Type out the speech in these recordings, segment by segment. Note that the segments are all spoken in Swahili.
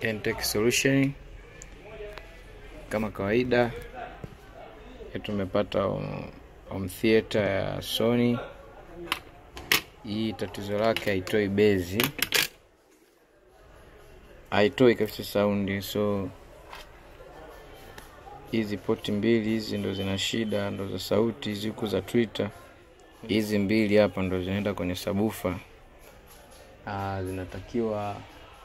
Entech Solution kama kawaida tumepata home theater ya Sony. Hii tatizo lake haitoi bezi, haitoi kabisa saundi, so hizi poti mbili hizi ndo zina shida, ndo za sauti hizi huku za Twitter. Hizi mbili hapa ndo zinaenda kwenye sabufa. Ah, zinatakiwa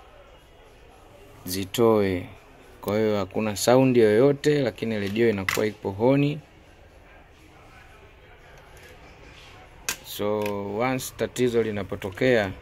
zitoe, kwa hiyo hakuna saundi yoyote, lakini redio inakuwa ipo honi. So once tatizo linapotokea,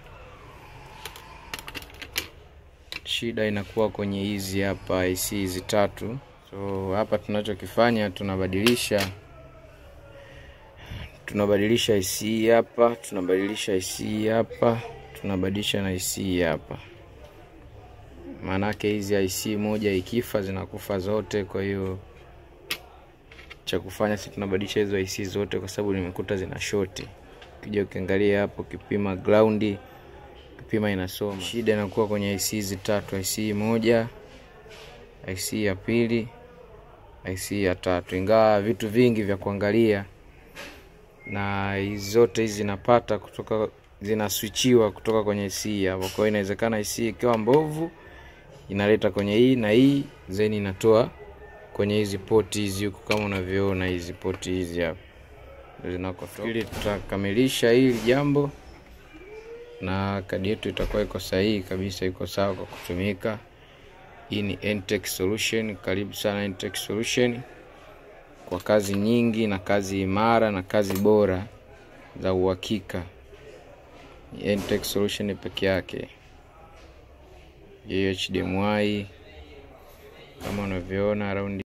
shida inakuwa kwenye hizi hapa IC hizi tatu. So hapa tunachokifanya tunabadilisha tunabadilisha IC hapa, tunabadilisha IC hapa, tunabadilisha na IC hapa. Maanake hizi IC moja ikifa zinakufa zote, kwa hiyo cha kufanya si tunabadilisha hizo IC zote, kwa sababu nimekuta zina shoti. Ukija ukiangalia hapo, ukipima ground, ukipima inasoma. Shida inakuwa kwenye IC hizi tatu, IC moja, IC ya pili, IC ya tatu, ingawa vitu vingi vya kuangalia na hizi zote hizi zinapata kutoka zinaswichiwa kutoka kwenye IC hapo. Kwa hiyo inawezekana IC ikiwa mbovu inaleta kwenye hii na hii then inatoa kwenye hizi poti hizi huku, kama unavyoona hizi poti hizi hapa ndio zinakotoka. Ili tutakamilisha hili jambo na kadi yetu itakuwa iko sahihi kabisa, iko sawa kwa kutumika. Hii ni Entech Solution. Karibu sana Entech Solution kwa kazi nyingi na kazi imara na kazi bora za uhakika. Entech Solution peke yake. HDMI kama unavyoona raundi